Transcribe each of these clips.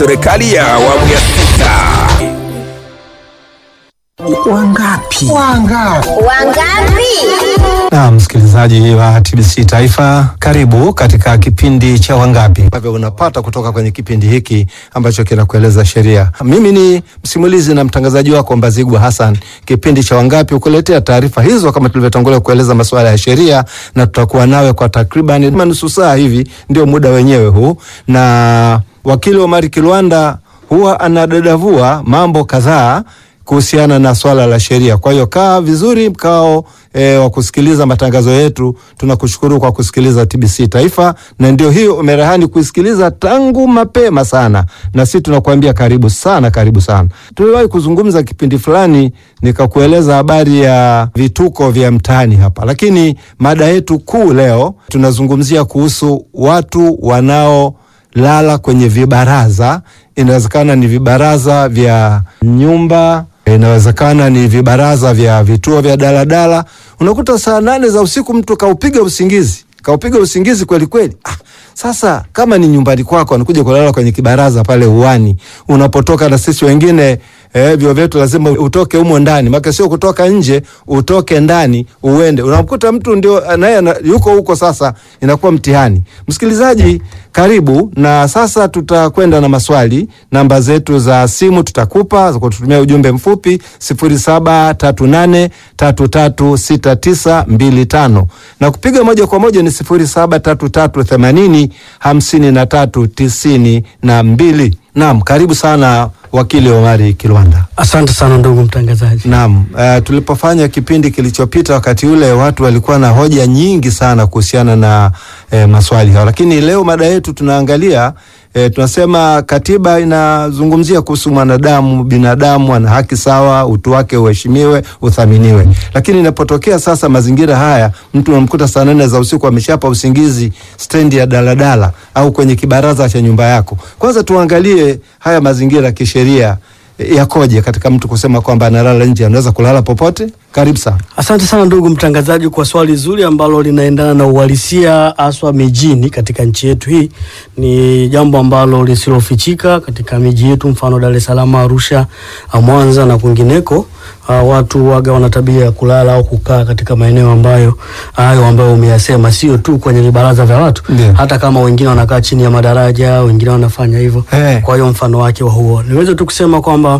Serikali ya awamu ya sita. Wangapi? Wangapi? Wangapi? Na msikilizaji wa TBC Taifa, karibu katika kipindi cha Wangapi ambavyo unapata kutoka kwenye kipindi hiki ambacho kinakueleza sheria. Mimi ni msimulizi na mtangazaji wako Mbazigwa Hassan. Kipindi cha Wangapi ukuletea taarifa hizo kama tulivyotangulia kueleza masuala ya sheria, na tutakuwa nawe kwa takriban nusu saa hivi, ndio muda wenyewe huu, na wakili Omari Kilwanda huwa anadadavua mambo kadhaa kuhusiana na swala la sheria. Kwa hiyo kaa vizuri mkao e, wa kusikiliza matangazo yetu. Tunakushukuru kwa kusikiliza TBC Taifa, na ndio hiyo umerehani kuisikiliza tangu mapema sana, na sisi tunakuambia karibu sana, karibu sana. Tuliwahi kuzungumza kipindi fulani nikakueleza habari ya vituko vya mtaani hapa, lakini mada yetu kuu leo tunazungumzia kuhusu watu wanao lala kwenye vibaraza. Inawezekana ni vibaraza vya nyumba, inawezekana ni vibaraza vya vituo vya daladala. Unakuta saa nane za usiku mtu kaupiga usingizi, kaupiga usingizi kweli kweli. Ah, sasa kama ni nyumbani kwako, anakuja kulala kwenye kibaraza pale uani, unapotoka na sisi wengine Eh, vyo vyetu lazima utoke humo ndani, maana sio kutoka nje, utoke ndani uende. Unamkuta mtu ndio naye yuko huko, sasa inakuwa mtihani. Msikilizaji, karibu na sasa tutakwenda na maswali. Namba zetu za simu tutakupa kwa kutumia ujumbe mfupi 0738336925 na kupiga moja kwa moja ni 0733805392. Naam, karibu sana wakili Omari Kilwanda. Asante sana ndugu mtangazaji. Naam, uh, tulipofanya kipindi kilichopita, wakati ule watu walikuwa na hoja nyingi sana kuhusiana na eh, maswali hayo, lakini leo mada yetu tunaangalia eh, tunasema katiba inazungumzia kuhusu mwanadamu, binadamu ana haki sawa, utu wake uheshimiwe, uthaminiwe. Lakini inapotokea sasa mazingira haya, mtu unamkuta saa nane za usiku ameshapa usingizi stendi ya daladala au kwenye kibaraza cha nyumba yako, kwanza tuangalie haya mazingira kisheria yakoje katika mtu kusema kwamba analala nje, anaweza kulala popote? Karibu sana. Asante sana ndugu mtangazaji kwa swali zuri ambalo linaendana na uhalisia haswa mijini katika nchi yetu. Hii ni jambo ambalo lisilofichika katika miji yetu, mfano Dar es Salaam, Arusha, Mwanza na kwingineko. Uh, watu waga wana tabia ya kulala au kukaa katika maeneo ambayo hayo ambayo umeyasema, sio tu kwenye vibaraza vya watu Ndiyo. hata kama wengine wanakaa chini ya madaraja, wengine wanafanya hivyo. Eh. Kwa hiyo mfano wake wa huo niweze tu kusema kwamba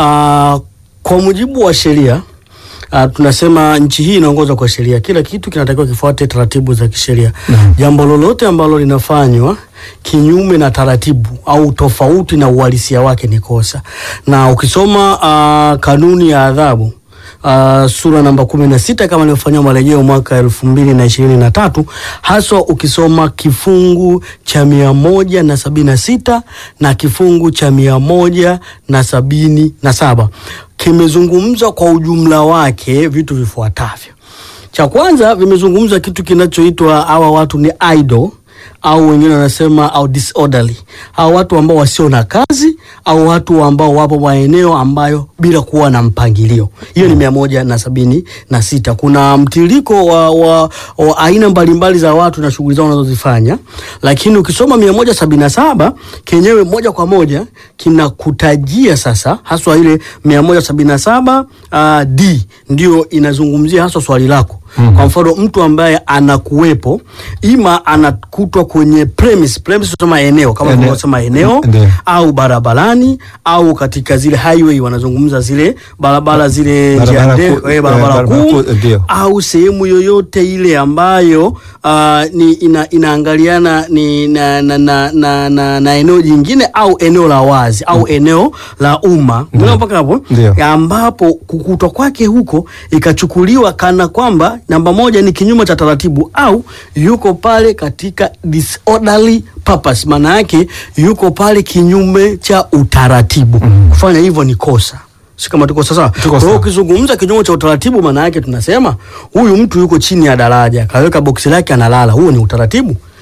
uh, kwa mujibu wa sheria Uh, tunasema nchi hii inaongozwa kwa sheria. Kila kitu kinatakiwa kifuate taratibu za kisheria. Naam. Jambo lolote ambalo linafanywa kinyume na taratibu au tofauti na uhalisia wake ni kosa, na ukisoma uh, kanuni ya adhabu Uh, sura namba kumi na sita kama ilivyofanyiwa marejeo mwaka elfu mbili na ishirini na tatu haswa ukisoma kifungu cha mia moja na sabini na sita na kifungu cha mia moja na sabini na saba kimezungumza kwa ujumla wake vitu vifuatavyo. Cha kwanza vimezungumza kitu kinachoitwa hawa watu ni idle au wengine wanasema au disorderly, hao watu ambao wasio na kazi au watu ambao wapo maeneo ambayo bila kuwa na mpangilio. Hiyo ni mia moja na sabini na sita. Kuna mtiririko wa, wa, wa aina mbalimbali za watu na shughuli zao wanazozifanya, lakini ukisoma mia moja sabini na saba kenyewe moja kwa moja kinakutajia sasa haswa ile mia moja sabini na saba uh, d ndio inazungumzia haswa swali lako Mm-hmm. Kwa mfano mtu ambaye anakuwepo ima anakutwa kwenye premise, premise tunasema eneo kama Eneo. tunavyosema eneo Ndio. au barabarani au katika zile highway wanazungumza zile barabara zile Barabara njia ndefu, kuu, eh, barabara eh, barabara kuu kuu, ndio. au sehemu yoyote ile ambayo uh, ni ina, inaangaliana ni na, na, na, na, na, na eneo jingine au eneo la wazi au eneo la umma Umeelewa mpaka hapo Ndio. Ya ambapo kukutwa kwake huko ikachukuliwa kana kwamba namba moja ni kinyume cha taratibu au yuko pale katika disorderly purpose, maana yake yuko pale kinyume cha utaratibu. Kufanya hivyo ni kosa, si kama tuko sawa. Tuko Kwa hiyo sawa. ukizungumza kinyume cha utaratibu, maana yake tunasema huyu mtu yuko chini ya daraja, kaweka boksi lake analala, huo ni utaratibu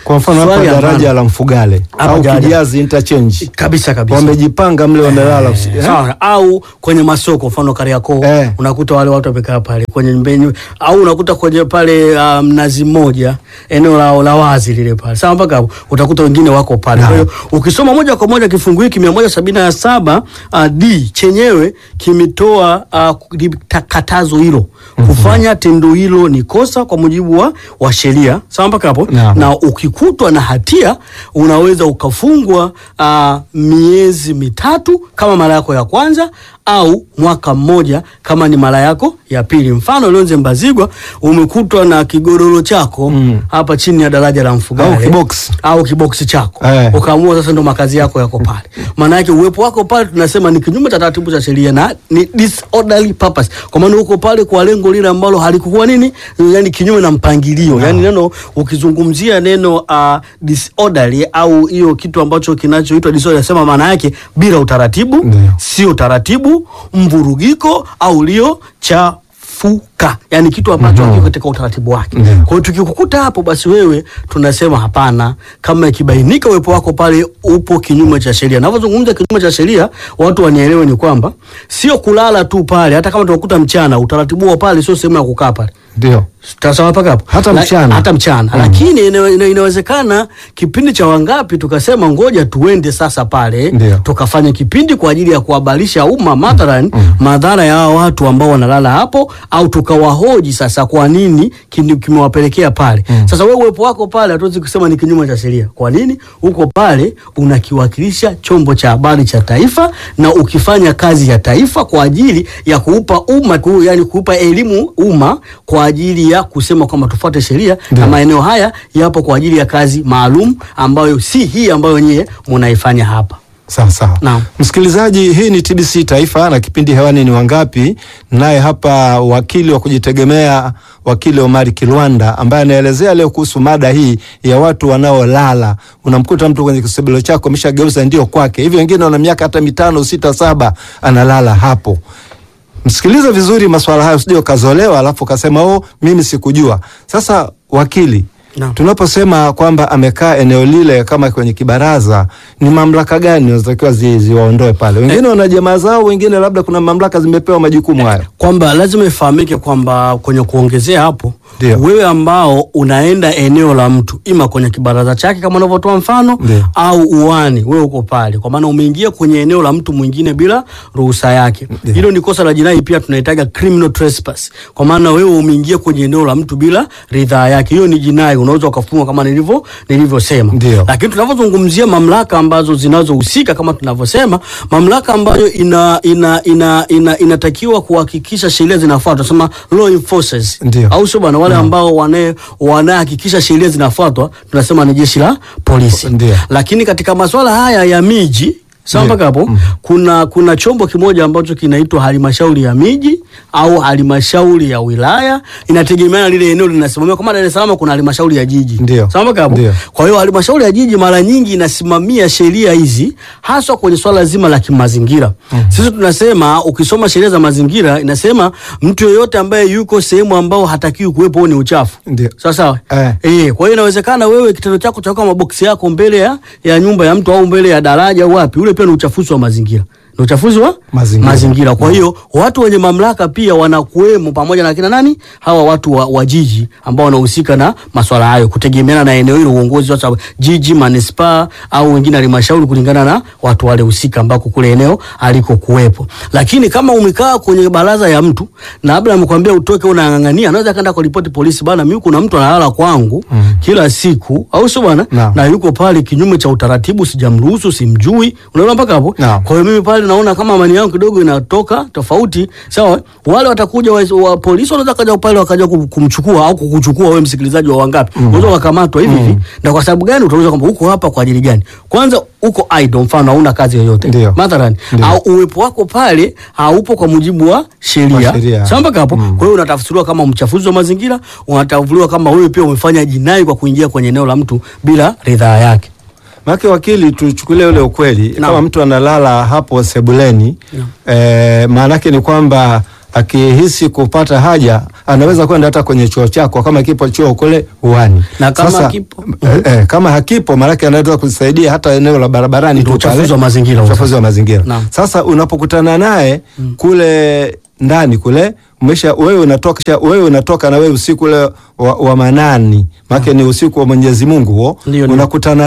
Kwa mfano hapa Swali daraja ambalo- la Mfugale Hapa au daraja. Kijazi interchange kabisa kabisa wamejipanga mle wamelala usi- eh? Sawa, au kwenye masoko mfano Kariakoo Eh. unakuta wale watu wamekaa pale kwenye mbeni, au unakuta kwenye pale ah, mnazi mmoja eneo la, la wazi lile pale sawa, mpaka hapo utakuta wengine wako pale. Kwa hiyo ukisoma moja kwa moja kifungu hiki mia moja sabini na saba uh, d chenyewe kimetoa uh, katazo hilo kufanya tendo hilo ni kosa kwa mujibu wa, wa sheria sawa, mpaka hapo Naam. na ukikutwa na hatia unaweza ukafungwa uh, miezi mitatu kama mara yako ya kwanza au mwaka mmoja kama ni mara yako ya pili. Mfano, Lonze Mbazigwa umekutwa na kigodoro chako Mm. hapa chini ya daraja la Mfugale Au kiboksi. au kiboksi chako Eh. ukaamua sasa ndo makazi yako yako pale. Maana yake uwepo wako pale tunasema ni kinyume cha taratibu za sheria na ni disorderly purpose, kwa maana uko pale kwa lengo lile ambalo halikuwa nini, yani kinyume na mpangilio. Yani neno ukizungumzia neno uh, disorderly au hiyo kitu ambacho kinachoitwa disorderly, sema maana yake bila utaratibu, Ndio. sio taratibu, mvurugiko au ulio chafuka, yani kitu ambacho Mhm. hakiko katika utaratibu wake. Ndio. Kwa hiyo tukikukuta hapo, basi wewe tunasema hapana, kama ikibainika uwepo wako pale upo kinyume cha sheria. Navyozungumza kinyume cha sheria, watu wanielewe ni kwamba sio kulala tu pale, hata kama tunakuta mchana, utaratibu wa pale sio sehemu ya kukaa pale Ndio. Sawa mpaka hapo Hata La- mchana. hata mchana Mm. lakini ina, ina, inawezekana kipindi cha wangapi tukasema ngoja tuende sasa pale Ndio. tukafanya kipindi kwa ajili ya kuhabarisha umma mathalan madhara ya hao watu ambao wanalala hapo, au tukawahoji sasa kwa nini kini- kimewapelekea pale. Sasa wewe uwepo wako pale hatuwezi kusema ni kinyume cha sheria. Kwa nini uko pale? Unakiwakilisha chombo cha habari cha taifa na ukifanya kazi ya taifa kwa ajili ya kuupa umma ku, yani kuupa elimu umma kwa ajili ya kusema kwamba tufuate sheria Ndio. na maeneo haya yapo kwa ajili ya kazi maalum ambayo si hii ambayo nyie munaifanya hapa. Sawa sawa. Naam. Msikilizaji, hii ni TBC Taifa na kipindi hewani ni Wangapi, naye hapa wakili wa kujitegemea wakili Omari Kilwanda ambaye anaelezea leo kuhusu mada hii ya watu wanaolala. Unamkuta mtu kwenye kisebelo chako ameshageuza ndio kwake, hivi wengine wana miaka hata mitano, sita, saba analala hapo. Msikilize vizuri maswala hayo, usije ukazolewa alafu ukasema oh, mimi sikujua. Sasa wakili, Naam. tunaposema kwamba amekaa eneo lile kama kwenye kibaraza, ni mamlaka gani zinatakiwa zi, ziwaondoe pale? Wengine wana jamaa zao, wengine labda kuna mamlaka zimepewa majukumu hayo. kwamba lazima ifahamike kwamba kwenye kuongezea hapo Ndio. wewe ambao unaenda eneo la mtu ima kwenye kibaraza chake kama unavyotoa mfano Ndio. au uani, wewe uko pale, kwa maana umeingia kwenye eneo la mtu mwingine bila ruhusa yake. Ndio. Hilo ni kosa la jinai, pia tunaitaga criminal trespass, kwa maana wewe umeingia kwenye eneo la mtu bila ridhaa yake. Hiyo ni jinai, unaweza ukafungwa kama nilivyo nilivyosema. Ndio. Lakini tunavyozungumzia mamlaka ambazo zinazohusika kama tunavyosema, mamlaka ambayo ina, ina, ina, ina, inatakiwa kuhakikisha sheria zinafuatwa, tunasema law enforcers, Ndio. au sio bwana? Wale ambao wana- wanahakikisha sheria zinafuatwa tunasema ni jeshi la polisi. Ndio. Lakini katika masuala haya ya miji sawa Ndio. mpaka hapo kuna kuna chombo kimoja ambacho kinaitwa halmashauri ya miji au halmashauri ya wilaya, inategemeana lile eneo linasimamia. Kama Dar es Salaam kuna halmashauri ya jiji, Ndio. sawa mpaka hapo. Ndio. Kwa hiyo halmashauri ya jiji mara nyingi inasimamia sheria hizi haswa kwenye swala zima la kimazingira. Sisi tunasema ukisoma sheria za mazingira inasema mtu yoyote ambaye yuko sehemu ambao hatakiwi kuwepo huo ni uchafu. Ndio. Sawa sawa. Eh. Eh, kwa hiyo inawezekana wewe kitendo chako cha kuweka maboksi yako mbele ya, ya nyumba ya mtu au mbele ya daraja au wapi, ule pia ni uchafuzi wa mazingira. Ni uchafuzi wa Mazingira. Kwa hiyo watu wenye mamlaka pia wanakuwemo pamoja na kina nani? Hawa watu wa, wa jiji ambao wanahusika na masuala hayo kutegemeana na eneo hilo, uongozi wa sababu jiji, manispaa au wengine halmashauri kulingana na watu wale husika ambako kule eneo aliko kuwepo. Lakini kama umekaa kwenye baraza ya mtu na labda amekwambia utoke, unang'ang'ania, anaweza kaenda kuripoti polisi, bana, mimi kuna mtu analala kwangu kila siku, au sio bwana? Naam. Na yuko pale kinyume cha utaratibu, sijamruhusu, simjui. Unaona mpaka hapo? Naam. Kwa hiyo mimi pale naona kama amani yangu kidogo inatoka tofauti. Sawa, wale watakuja wa, wa polisi wanaweza kaja pale wakaja kum- kumchukua au kukuchukua wewe msikilizaji wa wangapi, unaweza ukakamatwa hivi hivi. Na kwa sababu gani? Utauliza kwamba uko hapa kwa ajili gani? Kwanza uko idle, mfano hauna kazi yoyote Ndio. mathalan, Ndio. au uwepo wako pale haupo kwa mujibu wa Wa sheria. sheria. Sawa mpaka hapo. Kwa hiyo unatafsiriwa kama mchafuzi wa mazingira, unatafsiriwa kama wewe pia umefanya jinai kwa kuingia kwenye eneo la mtu bila ridhaa yake. Maana wakili, tuchukulie ule ukweli Naam. kama mtu analala hapo sebuleni Naam. eh, maana yake ni kwamba akihisi kupata haja anaweza kwenda hata kwenye chuo chako kama kipo chuo kule uani. Na kama hakipo? eh, eh, kama hakipo maanake anaweza kusaidia hata eneo la barabarani Ndio tu pale. uchafuzi wa mazingira huo Uchafuzi wa mazingira. Naam. Sasa unapokutana naye kule ndani kule umesha wewe unatoka wewe unatoka na wewe usiku ule wa, wa manani maana ni usiku wa Mwenyezi Mungu huo Ndio, ndio. unakutana